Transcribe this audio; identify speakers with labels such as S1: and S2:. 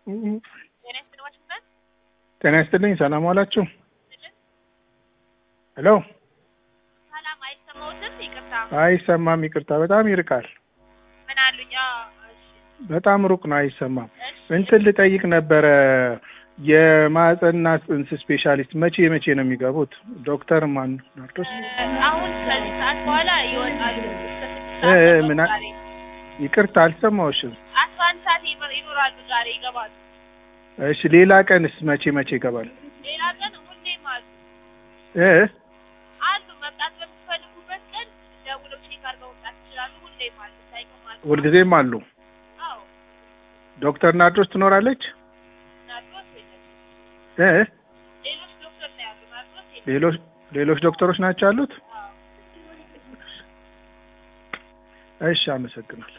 S1: ጤና ይስጥልኝ ዋሽንግተን
S2: ጤና ይስጥልኝ። ሰላም ዋላችሁ? ሄሎ።
S1: ሰላም አይሰማዎትም? ይቅርታ
S2: አይሰማም። ይቅርታ፣ በጣም ይርቃል።
S1: ምን አሉኝ? አዎ፣ እሺ፣
S2: በጣም ሩቅ ነው፣ አይሰማም።
S1: እሺ።
S2: እንትን ልጠይቅ ነበረ የማህፀንና ጽንስ ስፔሻሊስት መቼ መቼ ነው የሚገቡት? ዶክተር ማን ናርዶስ?
S1: አሁን ከዚህ ሰዓት በኋላ ይወጣሉ። እስከ ስድስት
S2: እ-
S1: ሰዓት
S2: እ-
S1: ነው
S2: ምን አ-
S1: ዛሬ
S2: ይቅርታ አልሰማሁሽም።
S1: አስራ አንድ ሰዓት ይኖር- ይኖራሉ። ዛሬ ይገባሉ።
S2: እሺ፣ ሌላ ቀንስ መቼ መቼ ይገባል?
S1: ሌላ ቀን ሁሌም አሉ
S2: እ
S1: አሉ። መምጣት በምትፈልጉበት ቀን ደውለው ቼክ አድርገው መምጣት ይችላሉ። ሁሌም አሉ። ሳይቀም አሉ።
S2: ሁልጊዜም አሉ።
S1: አዎ፣
S2: ዶክተር ናርዶስ ትኖራለች?
S1: ናርዶስ የለም።
S2: እ
S1: ሌሎች ዶክተር ነው ያሉ። ናርዶስ የለም።
S2: ሌሎች ሌሎች ዶክተሮች ናቸው ያሉት?
S1: አዎ።
S2: እሺ፣ አመሰግናለሁ።